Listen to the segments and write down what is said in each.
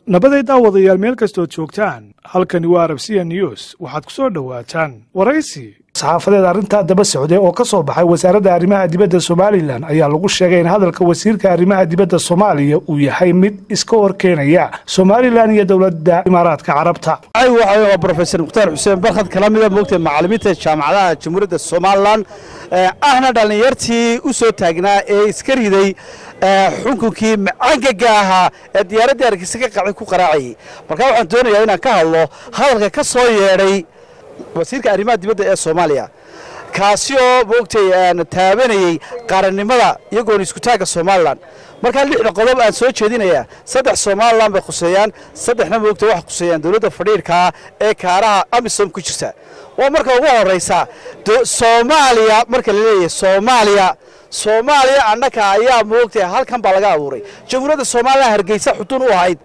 nabaday daawadayaal meel kastood joogtaan halkani waa arabsiya news waxaad ku soo dhowaataan waraysi saxaafadeed arrintaa daba socday oo ka soo baxay wasaaradda arrimaha dibadda somalilan ayaa lagu sheegay in hadalka wasiirka arrimaha dibadda soomaaliya uu yahay mid iska horkeenaya somalilan iyo dowladda imaaraadka carabta waa brofesor mukhtaar xuseen barkhad kala mida moogtay macallimiinta jaamacadaha jamhuuriyadda somalilan ahna dhallinyartii u soo taagnaa ee iska riday xukunkii macangaga ahaa ee diyaaraddii argisa ka qacay ku qaraacayay markaa waxaan doonayaa inaan ka hadlo hadalka ka soo yeedhay wasiirka arrimaha dibadda ee soomaaliya kaasi oo moogtay taabanayey qarannimada iyagoona iskutaagga somalilan markaa lixda qodob aan soo jeedinayaa saddex somalilan bay khuseeyaan saddexna moogtay waxay khuseeyaan dowladda fadhiirkaa ee kaaraha amisom ku jirta waa marka ugu horraysa soomaaliya marka la leeyahay soomaaliya soomaaliya annaka ayaa moogtay halkan baa laga abuuray jamhuuriyadda somalilan hargeysa xudun u ahayd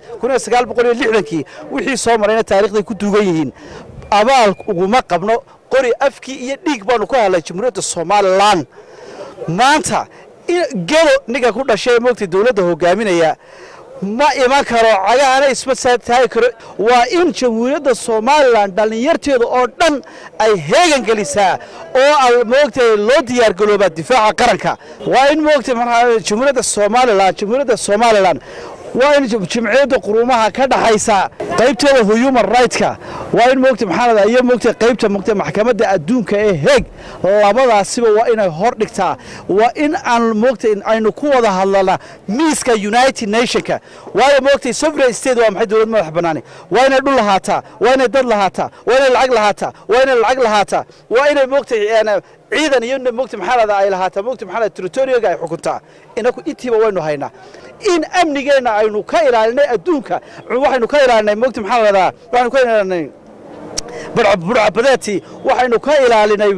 kii wixii soo marayna taarikhday ku duugan yihiin abaal uguma qabno qori afkii iyo dhiig baanu ku hadlay jamhuuriyadda somalilan maanta gelo ninka ku dhashay moogtay dowladda hogaaminaya ma iman karo cagahana isma taagi karo waa in jamhuuriyadda somalilan dhallinyarteeda oo dhan ay heegan gelisaa oo moogtay loo diyaargaloobaa difaaca qaranka waa in moogtay jamhuuriyadda somalilan jamhuuriyadda somalilan waa in jimciyadda quruumaha ka dhaxaysa qaybteeda human rightska waa in moogta maxaanada iyo moogta qaybta moogta maxkamadda adduunka ee heeg labadaasiba waa inay hor dhigtaa waa in aan moogta aynu ku wada hadlana miiska united nationka waayo moogtay sovereign state waa maxay dowlad madax bannaani waa inay dhul lahaataa waa inay dad lahaataa waa inay lacag lahaataa waa inay lacag lahaataa waa inay moogtay ciidan iyo moogta maxaanada ay lahaataa moogta maxaanada territoriyaga ay xukuntaa inaku intiiba waynu haynaa in amnigeenna aynu ka ilaalinay adduunka waxaynu ka ilaalinay moogta maxaa la dhahdaa waxaynu ka ilaalinay burcabadeetii waxaynu ka ilaalinay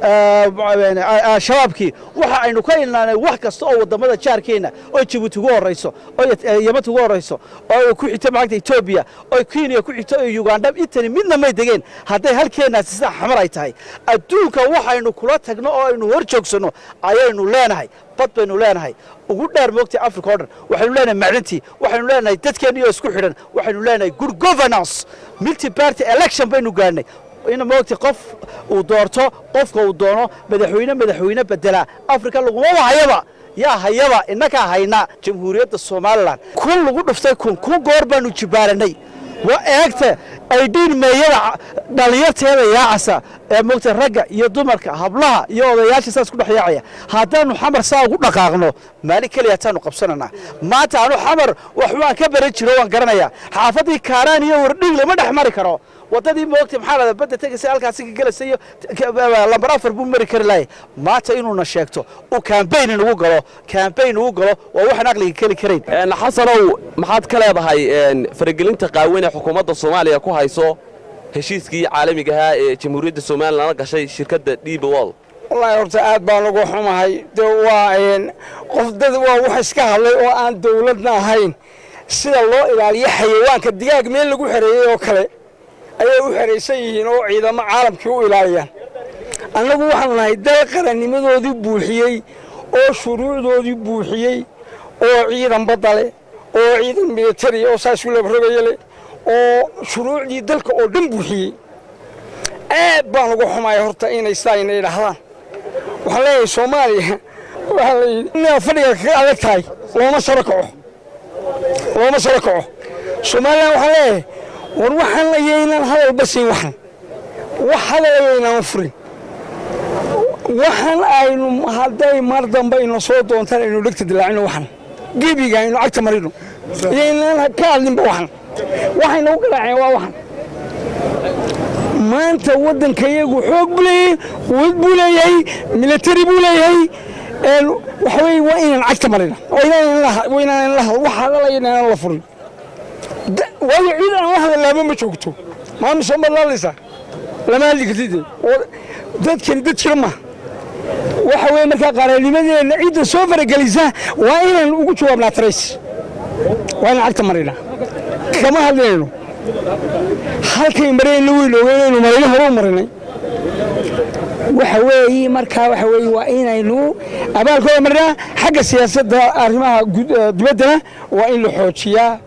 shabaabkii waxa aynu ka ilaalinay wax kasta oo wadamada jaarkeenna oo jabuuti ugu horayso oo yamanta ugu horayso oo ku xigto maagta etoobiya oo kenya ku xigto oo uganda intani midna may degeen hadday halkeennaasi sida xamar ay tahay adduunka waxaynu kula tagno oo aynu hor joogsanno ayaynu leenahay bad baynu leenahay ugu dheer moogtay africa o dhan waxaynu leenahay maclintii waxaynu leenahay dadkeennii oo isku xidhan waxaynu leenahay good governance multi party election baynu gaadhnay in moogtay qof uu doorto qofka uu doono madaxweyne madaxweyne bedela africa lagumaba hayaba yaa hayaba innakaa hayna jamhuuriyadda somalilan kun lagu dhuftay kun kun goor baanu jibaaranay waa eegta aydhiin meeyada dhallinyarteeda yaacasa ee moogta ragga iyo dumarka hablaha iyo odayaasha saas ku dhex yaacaya haddaannu xamar saa ugu dhaqaaqno maalin keliya hataanu qabsananaa maanta anu xamar waxbaan ka baran jiro waan garanayaa xaafaddii kaaraan iyo wardhiig lama dhex mari karo waddadii moogta maxaa lahada badda tegaysa halkaasi ka gelaysa iyo lambar afar buu mari kari lahay maanta inuuna sheegto uu kambayn inugu galo kambayn inugu galo waa waxaan aqliga keli karayn xasanow maxaad ka leedahay faragelinta qaawan ee xukuumadda soomaaliya ku hayso heshiiskii caalamiga ahaa ee jamhuuriyadda somalilan la gashay shirkadda dhiiba wol wallaahi horta aad baan ugu xumahay de waa qof dad waa wax iska hadlay oo aan dawladna ahayn sida loo ilaaliyo xayawaanka digaag meel lagu xereeyey oo kale ayay u xeraysan yihiin oo ciidamo caalamkii u ilaaliyaan annagu waxaanu nahay dal qarannimadoodii buuxiyey oo shuruucdoodii buuxiyey oo ciidan badda leh oo ciidan militari oo saas ulabarogaya leh oo shuruucdii dalka oo dhan buuxiyey aad baan ugu xumaya horta inay sidaa ina idhaahdaan waxaan leeyahay soomaaliya waxaa layidhi inaa fadhiga kaga adag tahay looma saro kaco looma saro kaco somalilan waxaan leeyahay war waxaan ayaynaan hadalba siin waxan wax hadal ayaynaan furin waxaan aynu hadday mar dambe ina soo doontaan aynu dhegta dilaacino waxan gebiga aynu cagta marino iyaynaan ka hadlinba waxan waxayna u garaaceen waa waxan maanta waddanka iyagu xoog buu leeyahay quwad buu leeyahay militari buu leeyahay waxa weye waa inaan cagta marina waynaan la wax hadal ayaynaan la furin waayo ciid aan la hadalaaba ma joogto maanu soo madlaalaysaa lama hadli kartid dadkani dad jira maaha waxa weye markaa qarannimadeenna ciidda soo faragelisa waa inaan ugu jawaabnaa tarays waa inaan cagta marinaa kama hadlinayno halkay mareenna weyn ogeynaynu marayno hore u marinay waxa weeye markaa waxa weeye waa inaynu abaalkooda marnaa xagga siyaasadda arrimaha dibaddana waa in la xoojiyaa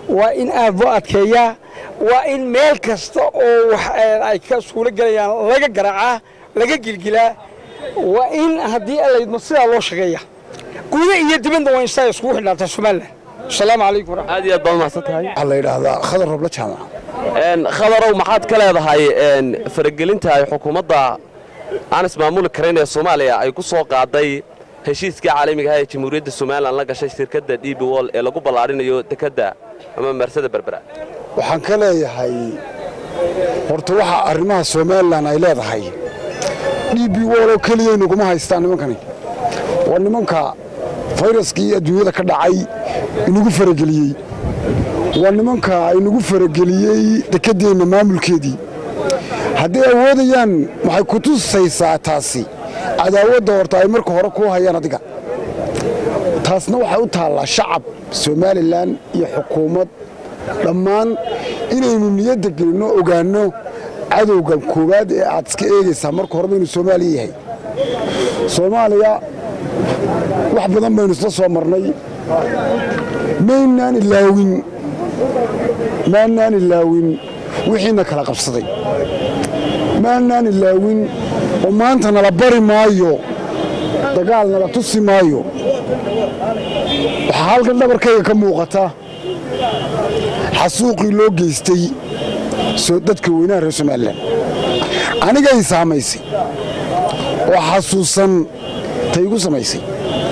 waa in aad loo adkeeyaa waa in meel kasta oo wax ay ka suulo gelayaan laga garaacaa laga gilgilaa waa in haddii alaydmo sidaa loo shaqeeya guda iyo dibadda waa in sidaa iskugu xidhnaata somalilan asalaamu calaykum aad iyo aad baad mahadsan tahay waxaa la yidhaahdaa khadar robla jaamac khadarow maxaad ka leedahay faragelinta ay xukuumadda aan ismaamuli karayn ee soomaaliya ay ku soo qaaday heshiiskii caalamiga ah ee jamhuuriyadda somalilan la gashay shirkadda d b wol ee lagu ballaadhinayo dekedda ama marsada berbera waxaan ka leeyahay horta waxa arrimaha somalilan ay leedahay d b wol oo keliya inaguma haystaan nimankani waa nimanka fayraskii adduunyada ka dhacay inagu farageliyey waa nimanka inagu farageliyey dekeddeenna maamulkeedii hadday awoodayaan waxay ku tusaysaa taasi cadaawadda horta ay marka hore kuu hayaan adiga taasna waxay u taallaa shacab somalilan iyo xukuumad dhammaan inaynu niyadda gelinno ogaanno cadowga koowaad ee aad iska eegaysaa marka horeba inuu soomaaliya yahay soomaaliya wax badan baynu isla soo marnay maynaan ilaawin maannaan ilaawin wixiina kala qabsaday maannaan ilaawin oo maanta nala bari maayo dagaal nala tusi maayo waxaa halkan dhabarkayga ka muuqata xasuuqii loo geystay dadka weynaha reer somalilan anigay saamaysay oo xasuusan taygu samaysay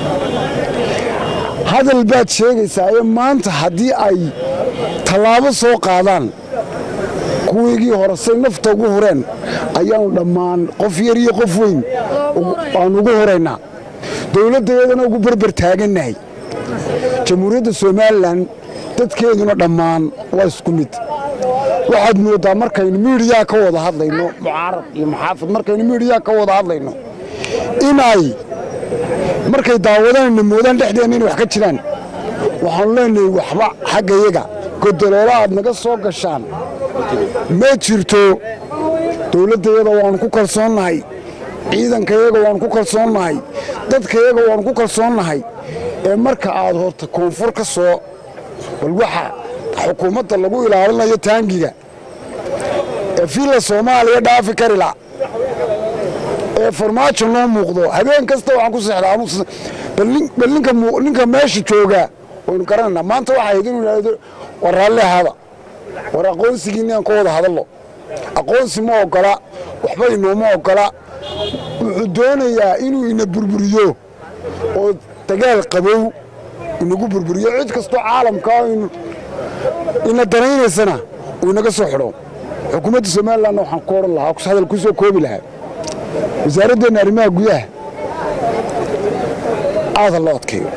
hadal baad sheegaysaa ee maanta haddii ay tallaabo soo qaadaan kuwiigii hore say nafta ugu horeen ayaannu dhammaan qof yar iyo qof weyn aanu ugu horaynaa dowladdeedana ugu berber taagannahay jamhuuriyadda somalilan dadkeeduna dhammaan waa isku mid waxaad mooddaa markaynu miidhiyaa ka wada hadlayno mucaarad iyo muxaafid markaynu miidhiyaa ka wada hadlayno inay markay daawadana moodaan dhexdeenna inay wax ka jiraan waxaanu leenahay waxba xaggayaga godoloola aad naga soo gashaan ma jirto dowladdayaga waannu ku kalsoonnahay ciidankayaga waannu ku kalsoonnahay dadkayaga waannu ku kalsoonnahay ee marka aad horta koonfur ka soo bal waxa xukuumadda lagu ilaalinayo taangiga ee fiilla soomaaliya dhaafi karila ee farmaajo noo muuqdo habeen kasta waxaan ku seexdaa bal ninka meesha joogaa waynu garanaynaa maanta waxaa hayd inuu yidhaahdo war raalli ahaada war aqoonsigiinni aan ka wada hadallo aqoonsi ma oggola waxba inooma oggola wuxuu doonayaa inuu ina burburiyo oo dagaal qabow inagu burburiyo cid kastoo caalamkaa ina danaynaysana uu inaga soo xidho xukuumadda somalilanna waxaan ku odhan lahaa hadal ku soo koobi lahaa wasaaradeenna arrimaha gudaha aada loo adkeeyo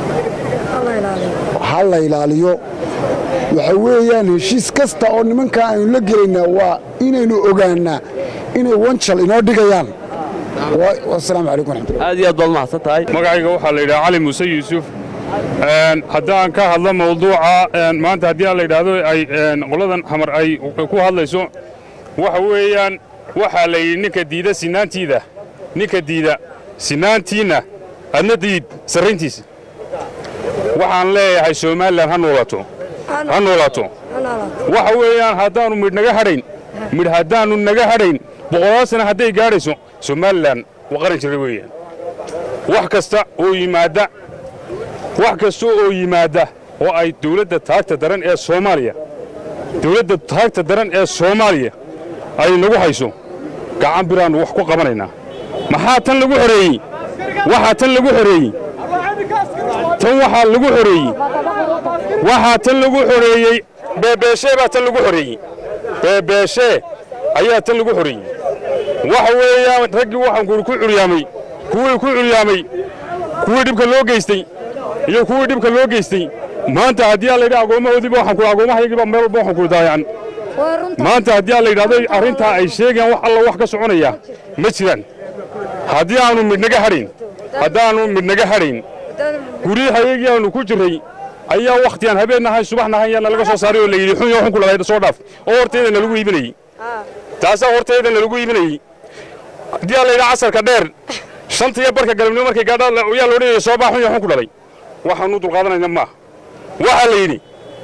ha la ilaaliyo waxa weeyaan heshiis kasta oo nimankaa aynu la gelaynaa waa inaynu ogaannaa inay wanjal inoo dhigayaan wasalaamu calaykum waraxmatulah aad iyo aad baad mahadsan tahay magacayga waxaa la yidhaha cali muuse yuusuf haddaan ka hadlo mawduuca maanta haddii aan la yidhaahdo ay qoladan xamar ay ku hadlayso waxa weeyaan waxaa la yidhi ninka diida sinaantiida ninka diida sinaantiinna adna diid sarrayntiisa waxaan leeyahay somalilan ha noolaato ha noolaato waxa weeyaan haddaannu midh naga hadhayn midh haddaannu naga hadhayn boqolaal sana hadday gaadhayso somalilan waa qaran jira weeyaan wax kasta oo yimaadda wax kasta oo yimaadda oo ay dawladda taagta daran ee soomaaliya dawladda taagta daran ee soomaaliya ay nagu hayso gacan biraannu wax ku qabanaynaa maxaa tan lagu xoreeyey waxaa tan lagu xoreeyey tan waxaa lagu xoreeyey waxaa tan lagu xoreeyey beebeeshee baa tan lagu xoreeyey beebeeshee ayaa tan lagu xoreeyey waxa weeyaan raggii waxaan kuuri ku curyaamay kuwii ku curyaamay kuwii dhibka loo geystay iyo kuwii dhibka loo geystay maanta haddii aan layidhaha agoomahoodiiba waxaan kuuri agoomahayagiiba meel walba waxaan kuuri daayacan maanta haddii aan la yidhahdo arrintaa ay sheegayaan wax alla wax ka soconaya ma jiraan haddii aanu midhnaga hadhayn haddaannu midhnaga hadhayn guryahayagii aanu ku jirray ayaa wakhtigaan habeennahay subaxnahay yaana laga soo saaray oo la yidhi xun yo xun ku lahayd soo dhaaf oo horteedana lagu iibinayey taasaa horteedana lagu iibinayey haddii aan la yidhaha casarka dheer shanta iyo barka galabnimo markay gaadha yaa la odhanaya soo baa xun yo xun ku dhalay waxaanu dulqaadanayna maaha waxaa la yidhi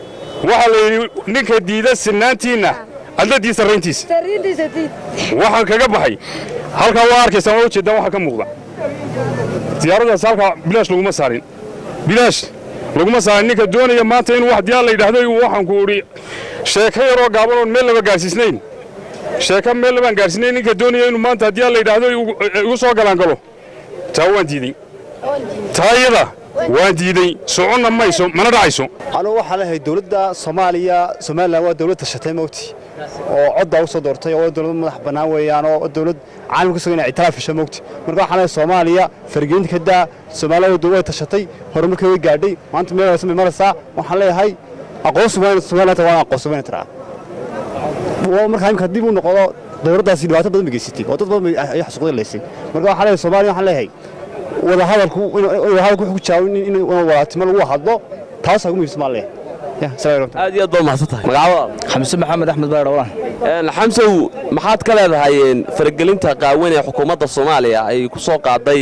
waxaa la yidhi ninka diida sinaantiinna adladii sarrayntiisa waxaan kaga baxay halkaa waa arkaysaan waa ujeeddaan waxa ka muuqda diyaaraddaas halkaa bilaash laguma saarin bilaash laguma saarin ninka doonaya maanta inuu wax diyaar la yidhaahdo waxaan ku idhi sheeko yaroo gaaban oon meel laba gaarsiisnayn sheeko meel labaan gaarsiinayn ninka doonaya inuu maanta haddii la yidhaahdo igu soo galaangalo taa waan diidey taa iyada waan diidey soconna mayso mana dhacayso anugu waxaa leeyahay dowladda soomaaliya somalilan waa dowlad tashatay mowti oo coddaa u soo doortay oo dowlad madax bannaan weeyaan oo dowlad caalamka sugan inay ictiraaf hesho mowti marka waxaan leeyahay soomaaliya faragelinta ka daa soomaaliya way tashatay horumarkay way gaadhay maanta meel waysan bay maraysaa waxaan leeyahay aqoonsi waa somaliland waa aqoonsi wayna tiraa markaa imika dib u noqdo dowladdaasi dhibaato badan bay geysatay oo dad badan bay ay xasuuqday laysay marka waxaan leeyahay soomaaliya waxaan leeyahay wadahadalku wadahadalku wuxuu ku jaawin in walaatimo lagu hadlo taas ugu muhiimsan baan leeyahay aad iyo aad baa mahadsan tahay magacada xamse maxamed axmed baydhowlaan xamsow maxaad ka leedahay faragelinta qaawan ee xukuumadda soomaaliya ay ku soo qaaday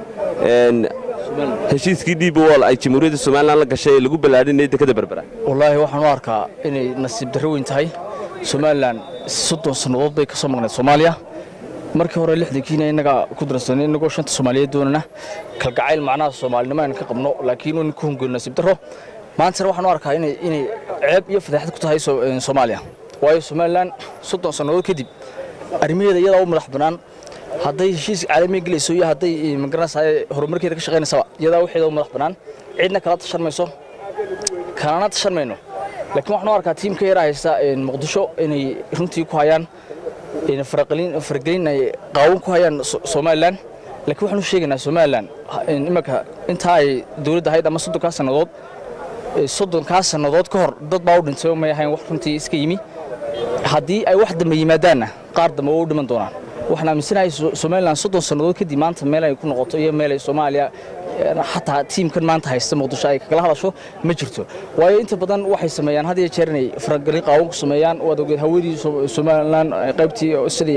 heshiiskii d b wol ay jamhuuriyadda somalilan la gashay ee lagu ballaadhinayay dekada berbera wallaahi waxaan u arkaa inay nasiib darro weyn tahay somalilan soddon sannadood bay ka soo maqnayd soomaaliya markii hore lixdankiina innagaa ku darsanay innagoo shanta soomaaliyeed doonana kalgacayl macnaha soomaalinimo aynu ka qabno laakiin inu ku hungeyno nasiib darro maantana waxaan u arkaa inay inay ceeb iyo fadeexad ku tahay soomaaliya waayo somalilan soddon sannadood kadib arrimaheeda iyadaa u madax bannaan hadday heshiis caalamiga gelayso iyo hadday magaranaysa horumarkeeda ka shaqaynaysaba iyadaa waxeeda u madax bannaan cidna kala tashan mayso kalana tashan mayno laakiin waxaan u arkaa tiimka yaraa haysta muqdisho inay runtii ku hayaan faragelin ay qaawan ku hayaan somalilan laakiin waxaan u sheegaynaa somalilan imanka intaa ay dowladda ahayd ama soddonkaa sannadood soddonkaa sannadood ka hor dad baa u dhintay may ahayn wax runtii iska yimi haddii ay wax dambe yimaadaanna qaar dambe waa u dhiman doonaan waxaan aaminsanahay somalilan soddon sannadood kadib maanta meel ay ku noqoto iyo meel ay soomaaliya xataa tiimkan maanta haysta muqdisho ay kagala hadasho ma jirto waayo inta badan waxay sameeyaan had iyo jeer inay faragelin qaawan ku sameeyaan waad ogeed hawadii somalilan qaybtii sidii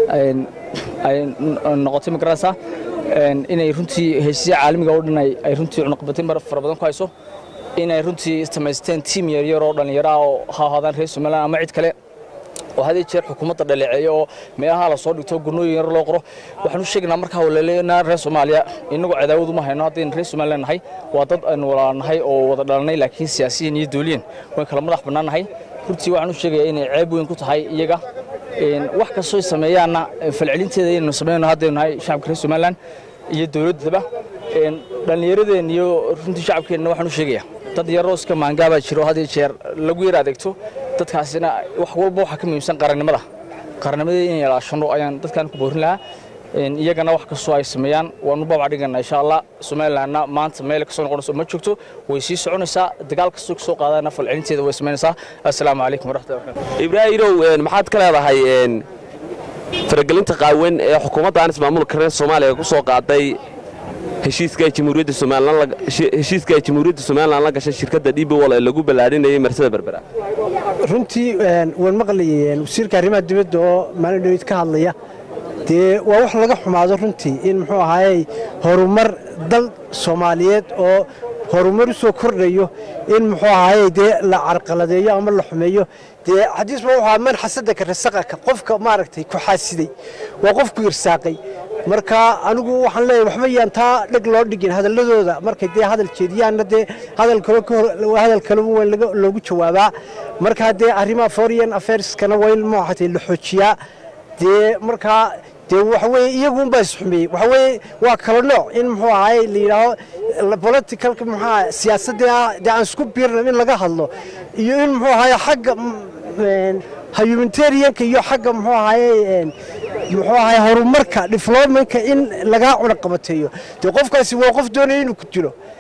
ay noqotay magaranaysaa inay runtii heshiisya caalamiga oo dhan ay runtii cunaqabatin fara badan ku hayso inay runtii samaysteen tiim yaryar oo dhallinyaro ah oo ha ahaadaan reer somalilan ama cid kale oo had iyo jeer xukuumadda dhaleeceeya oo meelaha la soo dhigto gurnooyin yar loo qoro waxaan u sheegaynaa markaa walaleena reer soomaaliya innagoo cadaawad uma hayno haddaynu reer somalilan nahay waa dad aynu walaalnahay oo wada dhalanay laakiin siyaasiyan iyo dooliyan wayn kala madax bannaan nahay runtii waxaan u sheegayaa inay ceeb weyn ku tahay iyaga wax kastoo sameeyaanna falcelinteeda inaynu sameynno haddaynu nahay shacabka reer somalilan iyo dowladdaba dhallinyaradeen iyo runtii shacabkeenna waxaan u sheegayaa dad yaroo iska maangaabaa jiro had iyo jeer lagu yar adeegto dadkaasina wax walba waxaa ka muhiimsan qarannimada qarannimada inay ilaashano ayaan dadkan ku boorin lahaa iyagana wax kastoo ay sameeyaan waanu babac dhigana insha allah somalilanna maanta meel kasoo noqonayso ma joogto way sii soconaysaa dagaal kastoo kasoo qaadana falcelinteeda way samaynaysaa assalaamu calaykum waraxmatullahi wabarakatu ibraahirow maxaad ka leedahay faragelinta qaawan ee xukuumadda aan ismaamulka reer soomaaliya ku soo qaaday heshiiska ay jamhuuriyadda somalilan heshiiska ay jamhuuriyadda somalilan la gashay shirkadda dbwol ee lagu ballaadhinayay marsada berbera runtii waan maqlayay wasiirka arrimaha dibadda oo maalin dhawid ka hadlaya dee waa wax laga xumaado runtii in muxuu ahaayey horumar dal soomaaliyeed oo horumar u soo kordhayo in muxuu ahaayey dee la carqaladeeyo ama la xumeeyo dee xadiis ba wuxuu man xasadaka rasaqaka qofka maaragtay ku xaasiday waa qofku irsaaqay marka anigu waxaan leeyahay waxba yaan taa dheg loo dhigin hadalladooda markay dee hadal jeediyaanna dee hadal kale hadal kale waa loogu jawaabaa marka dee arrimaha foreign affairskana waa in maxatay la xoojiyaa dee markaa dee waxa weeye iyagun baa isxumeeyey waxa weeye waa kala nooc in muxuu ahaay la yidhaaho politicalka muxuu siyaasadda dee aan isku biirna in laga hadlo iyo in muxuu ahaay xagga humanitarianka iyo xagga muxuu ahaye muxuu ahaay horumarka developmentka in lagaa cunaqabateeyo dee qofkaasi waa qof doonaya inuu ku dilo